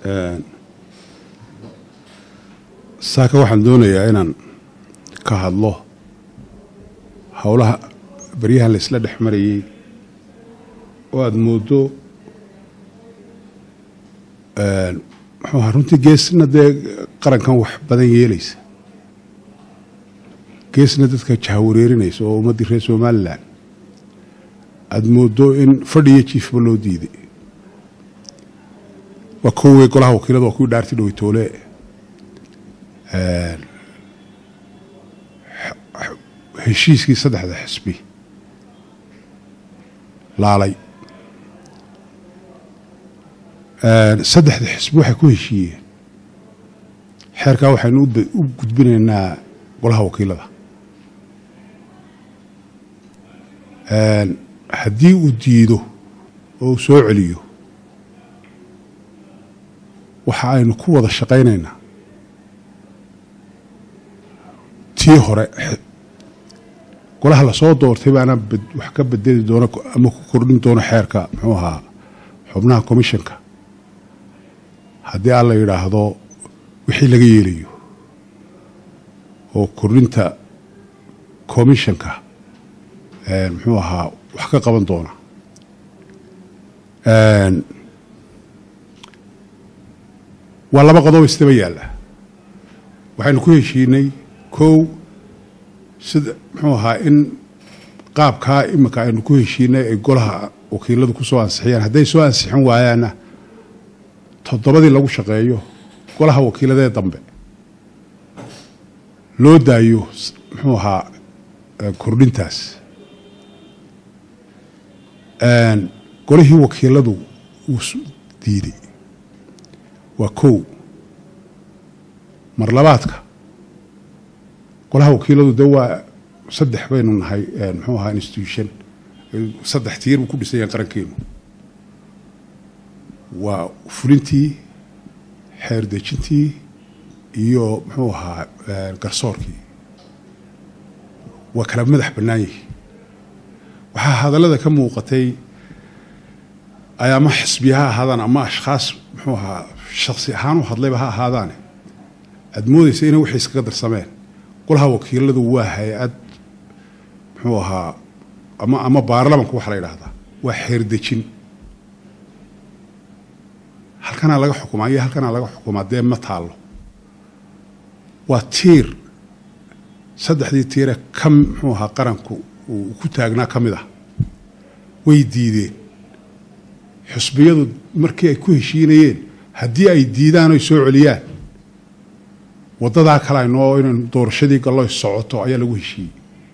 saaka waxaan doonayaa inaan ka hadlo howlaha baryahan la isla dhex marayey oo aada mooddo muxuu ahaa runtii geesna dee qarankan wax badan yeelaysa geesna dadka jahawareerinaysa oo ummaddii reer somalilan aada mooddo in fadhiyo jiifba loo diiday waa kowey golaha wakiilada waa kuwii dhaarti dhoweytoole heshiiskii saddexda xisbi laalay saddexda xisbi waxay ku heshiiyeen xeerkaa waxaynu u gudbinaynaa golaha wakiilada haddii uu diido oo uu soo celiyo waxa aynu ku wada shaqaynaynaa tii hore golaha lasoo doortay baana wax ka bedeli doona ama ku kordhin doono xeerka muxuu ahaa xubnaha commissionka haddii aan la yidhaahdo wixii laga yeelayo oo kordhinta commissionka muxuu ahaa wax ka qaban doona waa laba qodob istaba yaalla waxaynu ku heshiinay kow sida muxuu ahaa in qaabkaa iminka aynu ku heshiinay ay golaha wakiiladu ku soo ansixiyaan hadday soo ansixin waayaanna toddobadii lagu shaqeeyo golaha wakiiladee dambe loo daayo muxuu ahaa kordhintaas golihii wakiiladu wuu diiday waa kow mar labaadka golaha wakiiladu de waa saddex baynu nahay muxuu ahaa institution saddex tiir buu ku dhisan yahay qarankeenu waa fulintii xeer dejintii iyo muxuu ahaa garsoorkii waa kala madax bannaan yihi waxaa hadallada ka muuqatay ay ama xisbi ha ahaadaan ama ashkhaas muxuu ahaa shaksi ahaan u hadlayba ha ahaadaane aada moodaysa inay waxay iskaga darsameen golaha wakiiladu waa hay-ad muxuu ahaa ama ama baarlamanka waxaa la yidhaahdaa waa xeerdejin halkanaa laga xukumaa iyo halkanaa laga xukumaa dee ma taallo waa tiir saddexdii tiire ka muxuu ahaa qaranku uu ku taagnaa ka mid ah way diideen xusbiyadu markii ay ku heshiinayeen haddii ay diidaan oy soo celiyaan waddadaa kale aynoo inaynu doorashadii galloy socoto ayaa lagu heshiiyey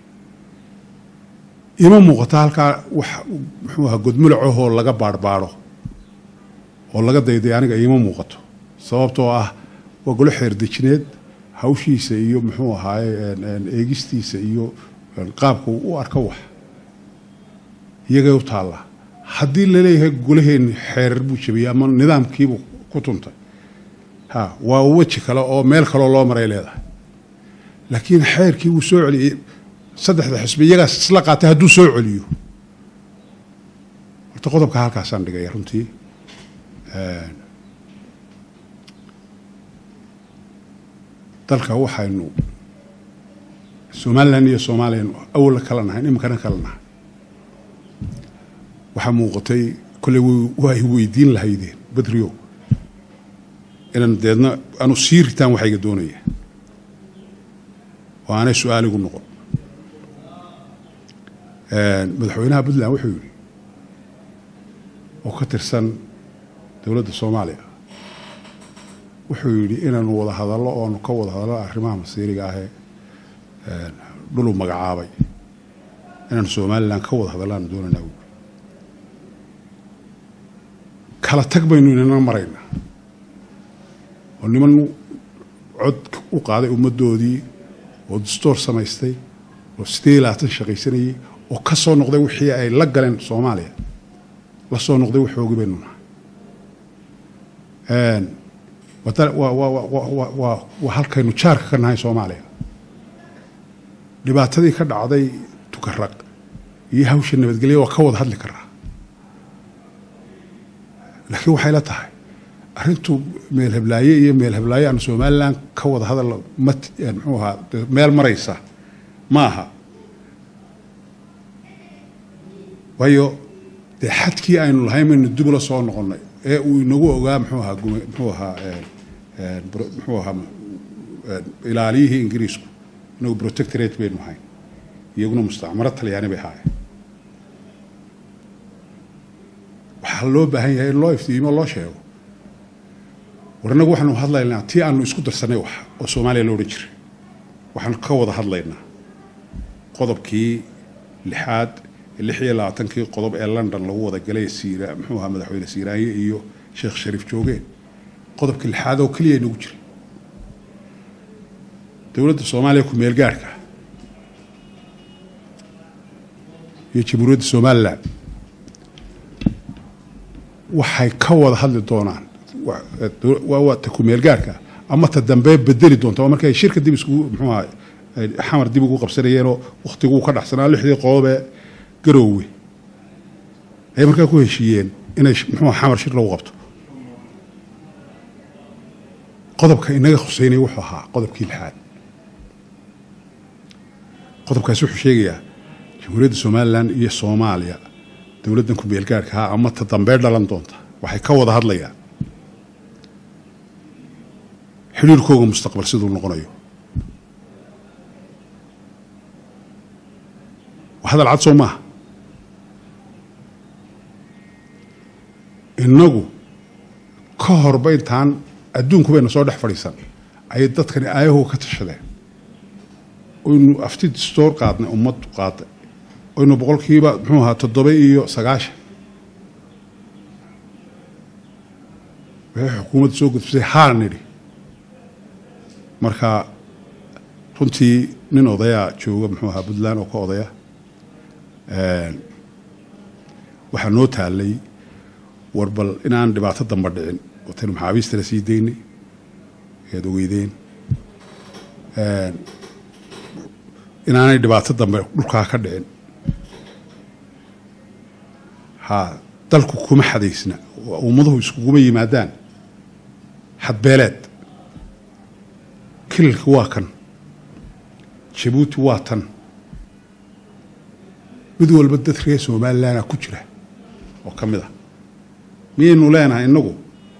ima muuqato halkaa wax muxuu ahaa godmulacahoo laga baarhbaadho oo laga dayday aniga iima muuqato sababtoo ah waa golo xeerdejineed hawshiisa iyo muxuu ahaaye eegistiisa iyo qaabka u arka wax iyagay u taallaa haddii laleeyahay golaheenni xeerar buu jabiyey ama nidaamkiibuu ku tuntay ha waa weji kale oo meel kaloo loo maray leedahay laakiin xeerkii wuu soo celiyey saddexda xisbi iyagaas isla qaatay hadduu soo celiyo horta qodobka halkaasaan dhigaya runtii dalka waxaynu somalilan iyo soomaaliyanu awalla kala nahay iminkana kala nahay waxaa muuqatay kolley waa ay weydiin lahaydeen badrio inaan deedna aanu sii ritaan waxayga doonaya oo aanay su-aaligu noqon madaxweynaha puntland wuxuu yidhi oo ka tirsan dowladda soomaaliya wuxuu yidhi inaanu wada hadallo oanu ka wada hadallo arrimaha masiiriga ahee dhulu magacaabay inaanu somalilan ka wada hadallaan doonaynaa buui kala tag baynu inana maraynaa oo niman cod u qaaday ummaddoodii oo dastoor samaystay oo sidee labaatan shaqaysanayey oo ka soo noqday wixii ay la galeen soomaaliya la soo noqday waxoogii baynu nahay waa halkaynu jaarka ka nahay soomaaliya dhibaatadii ka dhacday tukaraq iyo hawsha nabadgelya waa ka wada hadli karaa laakiin waxay la tahay arrintu meel heblaaye iyo meel heblaaye aan somalilan ka wada hadal ma muxuu ahaa meel maraysa ma aha waayo dee xadkii aynu lahayn baynu dib ula soo noqonnay ee uu inagu ogaa muxuu ahaa muxuu ahaa muxuu ahaa ilaaliyihii ingiriisku inagu protectorate baynu ahayn iyaguna mustacmaro talyaani bay ahaayeen waxaa loo baahan yahay in loo iftiimo loo sheego war innagu waxaanu hadlaynaa tii aanu isku darsanay wax oo soomaaliya lo odhan jiray waxaanu ka wada hadlaynaa qodobkii lixaad lix iyo labaatankii qodob ee london lagu wada galay siira muxuu ahaa madaxweyne siiraanye iyo sheekh shariif joogeen qodobka lixaad oo keliya inagu jiray dowladda soomaaliya ku meel gaarhka iyo jamhuuriyadda somalilan waxay ka wada hadli doonaan waa ta ku meel gaarhka ama ta dambe bedeli doonta marka ay shirka dib iskugu muxuu ahaa xamar dib ugu qabsanayeenoo wakhtiguu ka dhacsanaa lixdii qodobee garoowe ayay markaa ku heshiiyeen inay muxuu xamar shir lagu qabto qodobka inaga khuseynay wuxuu ahaa qodobkii lixaad qodobkaasi wuxuu sheegayaa jamhuuriyadda somalilan iyo soomaaliya dowladdan ku meelgaarhka ah ama ta dambee dhalan doonta waxay ka wada hadlayaan xidhiirkooga mustaqbal siduu noqonayo waa hadal cad soo maaha innagu ka horba intaan adduunku bayna soo dhex fadhiisan ayay dadkani aayahooga ka tashadeen oynu afti distoor qaadnay ummaddu qaaday oynu boqolkiiba muxuu ahaa toddoba iyo sagaashan waxay xukuumadda soo gudbisay haa nidhi marka runtii nin odayaa jooga muxuu ahaa puntland oo ka odaya waxaa noo taalay war bal inaan dhibaato damba dhicin wataynu maxaabiistana sii daynay ayaad ogeydeen inaanay dhibaato dambe dhulkaa ka dhicin ha dalku kuma xadaysna ummaduhu iskuguma yimaadaan xadbeeleed kililka waa kan jabuuti waa tan mid walba dad reer somalilanaa ku jira oo ka mid ah miyaynu leenahay inagu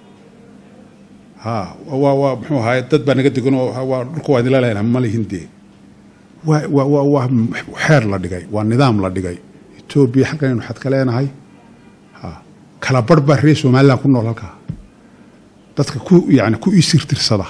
ha waa waa muxuu ahaay dad baa naga degan oo waa dhulka waa idinla leenahay malihin dee waa waa waa waa xeer la dhigay waa nidaam la dhigay etoobiya halkanaynu xad ka leenahay ha kala barh baa reer somalilan ku nool halkaa dadka ku yani ku isirtirsada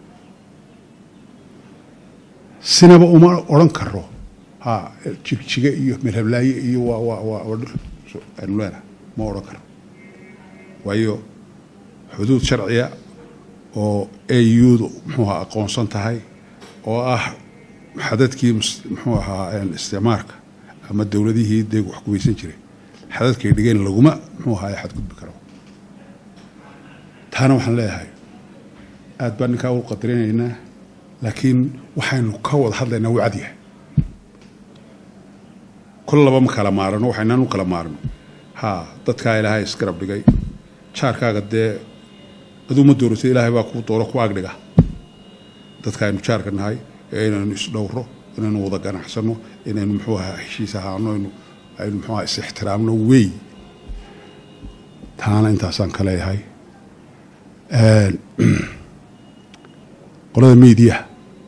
sinaba uma odhan karo ha jigjiga iyo melhablaaye iyo waa waa waa aynu leenahay ma odhan karo waayo xuduud sharciya oo audu muxuu ahaa aqoonsan tahay oo ah xadadkii muxuu ahaa isticmaarka ama dowladihii dee wax kuweysan jiray xadadkay dhigeen laguma muxuu ahaa xadgudbi karo taana waxaan leeyahay aad baan ninkaa u qadarinaynaa laakiin waxaynu ka wada hadlaynaa wuu cadyahay kol laba ma kala maarano waxaynaan u kala maarno ha dadkaa ilaahay isgarab dhigay jaarkaaga dee aduu ma dooratay ilaahay baa kuu dooro ku agdhiga dadka aynu jaarka nahay ee inaynu isdhowro inaynu wada ganacsano inaynu muxuu ahaa heshiis ahaano aynu aynu muxuu ahaa is-ixtiraamno wey taana intaasaan ka leeyahay qolada miidiyaha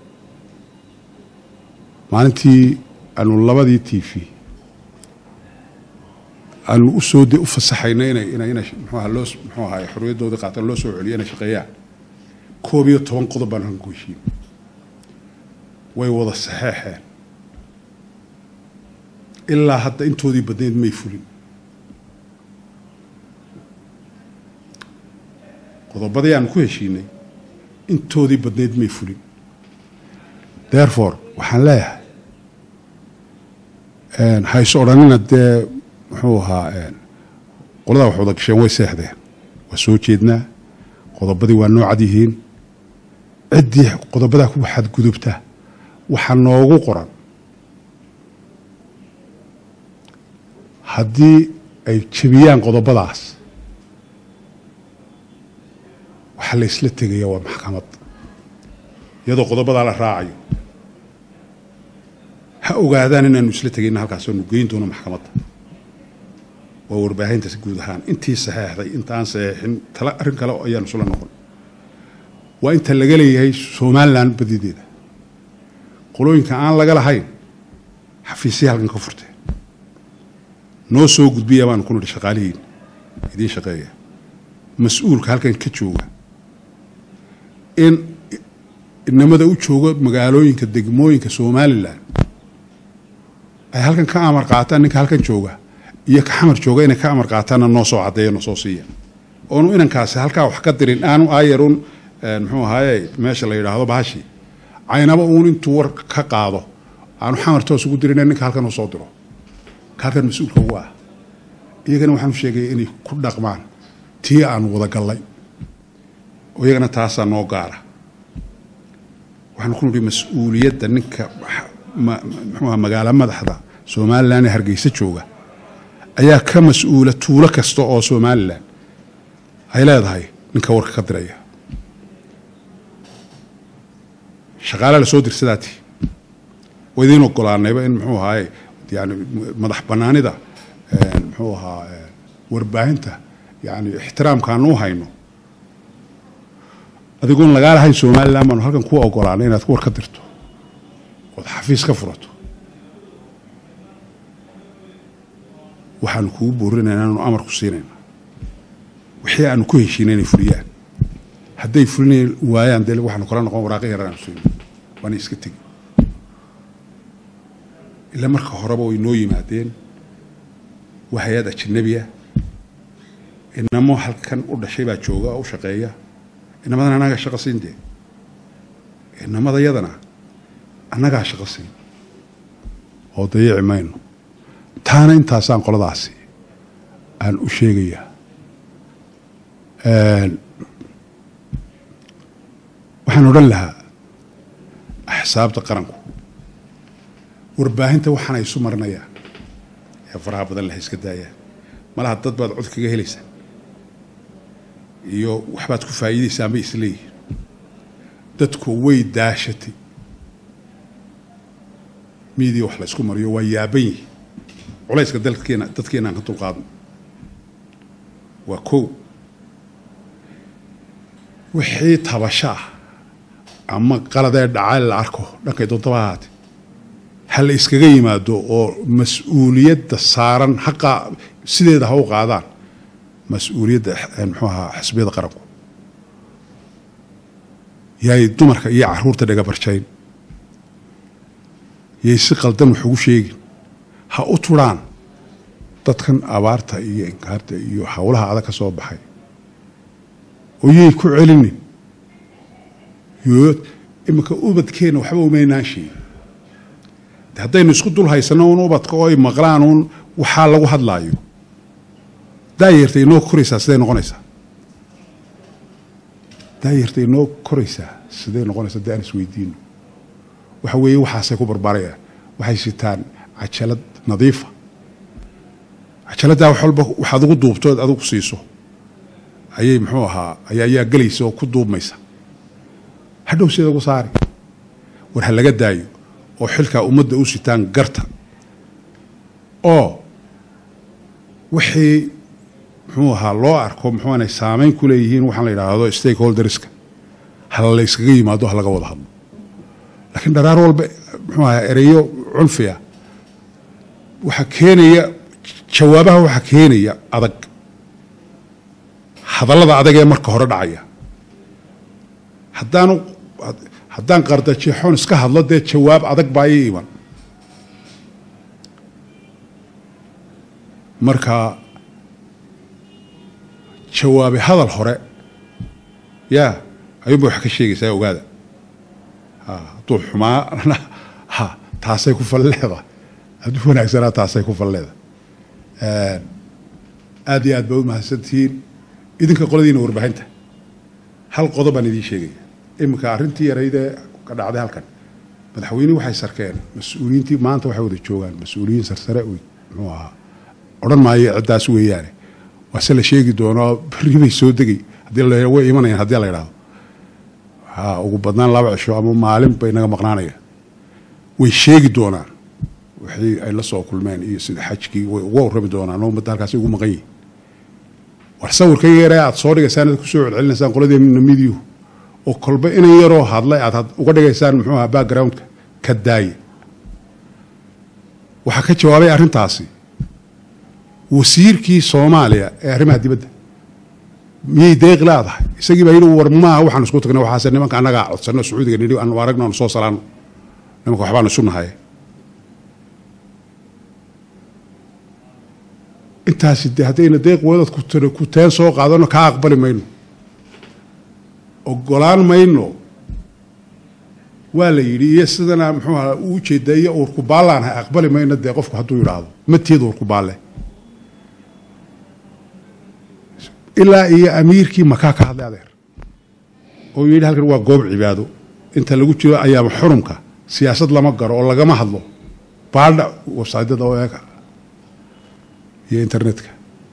maalintii aanu labadii t v aanu usoo de u fasaxayna inay ina inay muxuu aha loo muxuu ahaay xorriyaddooda qaataan loo soo celiyo inay shaqeeyaan koob iyo toban qodob baan halkan ku heshiin way wada saxeexeen ilaa hadda intoodii badnayd may fulin qodobadii aanu ku heshiinay intoodii badnayd may fulin therefore waxaan leeyahay hayse odhanina dee muxuu ahaa qoladaa wax wada gasheen way seexdeen waa soo jeednaa qodobadii waa noo cad yihiin ciddii qodobadaa ku xadgudubta waxaa noogu qoran haddii ay jebiyaan qodobadaas waxaa la isla tegaya waa maxkamad iyadoo qodobadaa la raacayo ha ogaadaan inaanu isla tegayna halkaasoonu geyn doono maxkamadda waa warbaahintaas guud ahaan intii saxeexday intaan saxeexin tala arrin kale ayaanu isla noqon waa inta laga leeyahay somalilan badideeda qolooyinka aan laga lahayn xafiisya halkan ka furteen noo soo gudbiya baanu ku nidhi shaqaalihiin idiin shaqeeya mas-uulka halkan ka jooga in inamada u jooga magaalooyinka degmooyinka somalilan ay halkan ka amar qaataan ninka halkan jooga iyo ka xamar jooga inay ka amar qaataanna noo soo caddeeya noo soo siiya oonu inankaasi halkaa wax ka dirin aanu aayarun muxuu ahaaye meesha la yidhaahdo bahashi caynaba uun intuu war ka qaado aanu xamar toos ugu dirin ninka halkan u soo diro ka halkan mas-uulka ugu ah iyagana waxaanu sheegaya inay ku dhaqmaan tii aanu wada gallay oo iyagana taasaa noo gaara waxaanu ku nidhi mas-uuliyadda ninka muxuuha magaalo madaxda somalilan ee hargeysa jooga ayaa ka mas-uula tuulo kasta oo somalilan ay leedahay ninka warka ka diraya shaqaala la soo dirsadaati waa idiin ogolaanayba in muxuu ahaaye yani madax banaanida muxuu ahaa warbaahinta yani ixtiraamkaanu u hayno adigoon lagaa lahayn somalilan baanu halkan ku ogolaanay inaad war ka dirto ood xafiis ka furato waxaanu kugu boorinayna aanu amar ku siinayna wixii aanu ku heshiina inay fuliyaan hadday fulin waayaan dee waxaanu kala noqon waraaqi yaran aanu siin waana iska tegi ilaa marka horeba way noo yimaadeen waa hay-ad ajanabiya inamo halkan u dhashay baa jooga oo u shaqeeya inamadan annagaa shaqo siin dee inamada yadana annagaa shaqo siin oo dayici mayno taana intaasaan qoladaasi aan u sheegayaa waxaan odhan lahaa axsaabta qaranku warbaahinta waxaana isu marinayaan ee faraha badan la iska daayaan malaha dad baad cod kaga helaysaan iyo waxbaad ku faa'iidaysaan bay isleeyihiin dadku way daashatay miidiya wax la ysku mariyo waa yaaban yihi culayska dalkeena dadkeena aan ka dulqaadno waa kow wixii tabasho ah ama qaladee dhacaa la arko dhankay doontaba ahaate ha la iskaga yimaado oo mas-uuliyadda saaran haqa sideeda ha u qaadaan mas-uuliyadda muxuu ahaa xisbiyada qaranku yaay dumarka iyo caruurta dhagabarjayn yay si qaldan wax ugu sheegin ha u turaan dadkan abaarta iyo inkaarta iyo howlaha adag ka soo baxay oo yay ku celinin yo iminka ubadkeenna waxba umaynaan sheegin haddaynu isku dul haysano un ubadka oo ay maqlaan uun waxaa lagu hadlaayo daayarta inoo koraysaa siday noqonaysaa daayarta inoo koraysaa siday noqonaysaa dee aan isweydiino waxa weeye waxaasay ku barbaarayaan waxay sitaan cajalad nadiifa cajaladdaa wax walba waxaad ugu duubtood adigu siiso ayay muxuu ahaa ayaa gelaysa oo ku duubmaysa hadhow sida ugu saari war ha laga daayo oo xilkaa ummadda u sitaan garta oo wixii muxuu ahaa loo arko muxuu aanay saameyn ku leeyihiin waxaan la yidhaahdo stakeholderska ha la yskaga yimaado ha laga wada hadlo laakiin dharaar walba muxuu ahaa ereyo cunfiya waxaa keenaya jawaabaha waxaa keenaya adag hadallada adag ee marka hore dhacaya haddaanu haddaan qardajeexoon iska hadlo dee jawaab adag baa ii iman marka jawaabe hadal hore yaa ayuunba wax ka sheegaysaa ogaada hadduu xumaana ha taasay ku falleeda hadduu wanaagsanaa taasay ku falleeda aad iyo aad baa u mahadsantihiin idinka qoladiina warbaahinta hal qodob baan idiin sheegaya iminka arrintii yaraydee ka dhacday halkan madaxweynihii waxay sarkeen mas-uuliyiintii maanta waxay wada joogaan mas-uuliyiin sarsare muxuu ahaa odhan maayo ciddaas weeyaane waase la sheegi doonoo berri bay soo degay haddii la way imanayaan haddii la yidhahdo ha ugu badnaan laba cisho ama maalin bay naga maqnaanayaan way sheegi doonaan wixii ay la soo kulmeen iyo sida xajkii way uga warrami doonaan oo ummadda halkaasi ugu maqan yihin war sawirka yare aad soo dhigaysaan aad kusoo celcelinaysaan qoladeena midiyu oo kolba inan yaroo hadlay aad uga dhigaysaan muxuu ahaa backgroundka ka daaya waxaa ka jawaabay arrintaasi wasiirkii soomaaliya ee arrimaha dibadda miyay deeq leedahay isagii baa yidhi war maaha waxaan isku tagnay waxaase nimanka annagaa codsanno sacuudiga nidhi aanu aragno aanu soo salaano nimanka waxbaanu isu nahay intaasi de haddayna deeq wadad ku teen soo qaadano kaa aqbali mayno ogolaan mayno waa la yidhi iyo sidana muxuu ahaa u ujeedaa iyo uurku baallaanhay aqbali mayno dee qofku hadduu yidhaahdo mateed uurku baalle ilaa iyo amiirkii makaa ka hadlay adeer oo yidhi halkan waa goob cibaado inta lagu jiro ayaama xurumka siyaasad lama garo oo lagama hadlo baadha websaydyada oo eega iyo internetka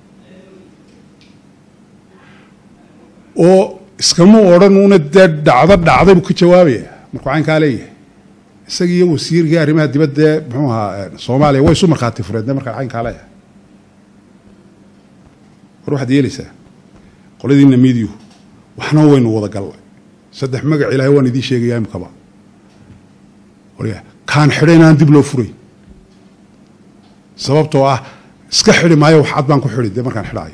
oo iskama odhan uuna dee dhacdo dhacday buu ka jawaabaya markuu caynkaa leeyahay isagii iyo wasiirkii arrimaha dibadda ee muxuu ahaa soomaaliya way isu markhaati fureedne markaan caynkaa leeyahay war waxaad yeelaysaa qoladiina midiyu waxna waynu wada gallay saddex magac ilaahay waan idiin sheegayaa imkaba kaan xidha inaan dib loo furayn sababtoo ah iska xidhi maayo wax cad baan ku xidhi dee markaan xidhaayo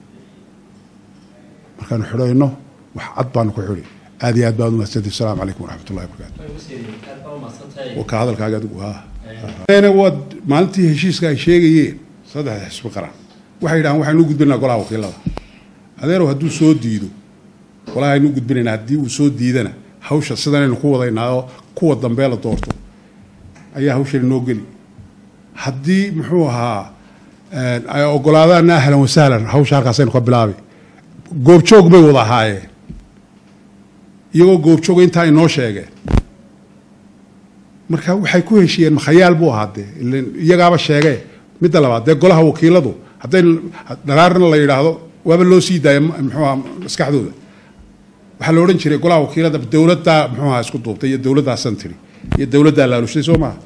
markaanu xidhayno wax cad baanu ku xidhi aad iyo aad baad umahadsantay asalaamu calaykum waraxmat ullahi wabarakaatu ka hadalkaaga adigu ha waad maalintii heshiiska ay sheegayeen saddexda xisbi qaran waxay yidhahaan waxaynu u gudbinaynaa golaha wakiilada adeerow hadduu soo diido golaha aynu u gudbinaynaa haddii uu soo diidana hawsha sidanaynu ku wadaynaa oo kuwa dambee la doorto ayaa hawshan noo geli haddii muxuu ahaa ay ogolaadaanna ahlan wasahlan hawsha halkaasaynu ka bilaabay goobjoog bay wada ahaayeen iyagoo goobjooga intaa inoo sheegeen marka waxay ku heshiiyeen makhayaal buu ahaa dee iyagaaba sheegee midda labaad dee golaha wakiiladu hadday dharaarna la yidhaahdo waaba loo sii daaya muxuuaha maskaxdooda waxaa la odhan jiray golaha wakiilada dowladdaa muxuuaha isku duubtay iyo dowladdaasan tiri iyo dowladdaa laalushay soo maaha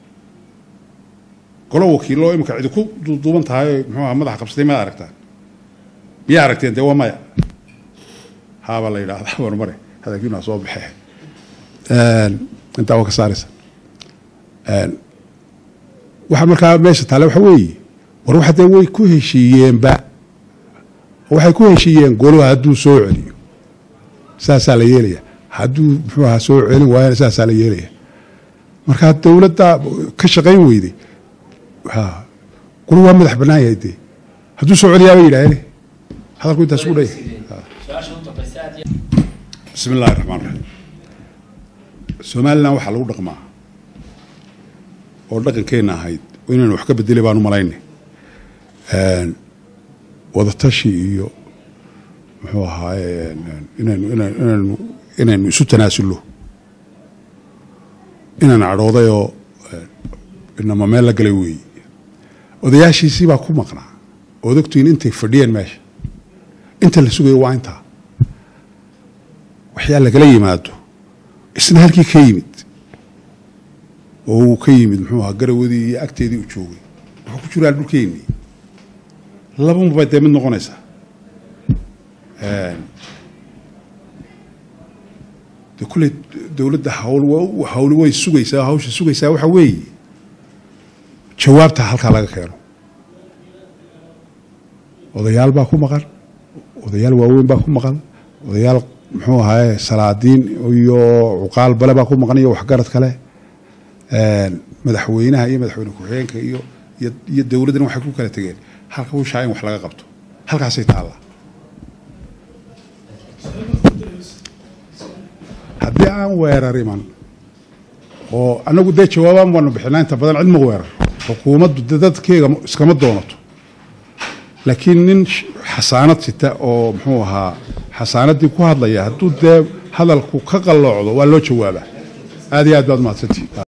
golo wakiilo imika cidi ku duuduuban tahay muxuuaha madaxa qabsatay maad aragtaan miyaa aragteen dee waa maya haabaa la yidhahdaa warmare hadalkiinaa soo baxee intaa waa ka saaraysa waxaa markaa meesha taale waxa weeye war waxa dee way ku heshiiyeenba waxay ku heshiiyeen goluha hadduu soo celiyo saasaa la yeelaya hadduu muxuu ahaa soo celin waayana saasaa la yeelaya markaa dowladda ka shaqayn weyday ha golu waa madax bannaan yahay dee hadduu soo celiyaaba yidhaahene hadalku intaas ku dhaya bismi illahi raxmaan raxiim somalilan waxaa lagu dhaqmaa oo dhaqankeenna ahayd inaynu wax ka bedelay baan u malaynay wadatashi iyo muxuu ahaaye inaynu inaynu inaynu inaynu isu tanaasulno inaan cadhooday oo inama meel la galay weeye odayaashiisii baa ku maqnaa ood ogtiin intay fadhiyeen meesha inta la sugayo waa intaa waxyaa lagala yimaado isna halkii ka yimid oo uu ka yimid muxuu ahaa garawadii iyo agteedii u joogay wuxuu ku jiraan dhulkeennii labamabay dee mid noqonaysaa de kulley dowladda hawl hawli way sugaysaa hawsha sugaysaa waxa weeye jawaabta halkaa laga keeno odayaal baa ku maqan odayaal waaweyn baa ku maqan odayaal muxuu ahaaye salaadiin iyo cuqaal bale baa ku maqan iyo waxgarad kale madaxweynaha iyo madaxweyne ku-xigeenka iyo iyo dowladdana waxay ku kala tegeen halka hawshaa in wax laga qabto halkaasay taallaa haddii aan weerar iman oo anagu dee jawaabaan baanu bixinaa inta badan cid ma weerar xukuumaddu de dadkeega iskama doonato laakiin nin xasaanad sita oo muxuu ahaa xasaanaddii ku hadlaya hadduu dee hadalku ka qalloocdo waa loo jawaabaa aad iyo aad baad mahadsantii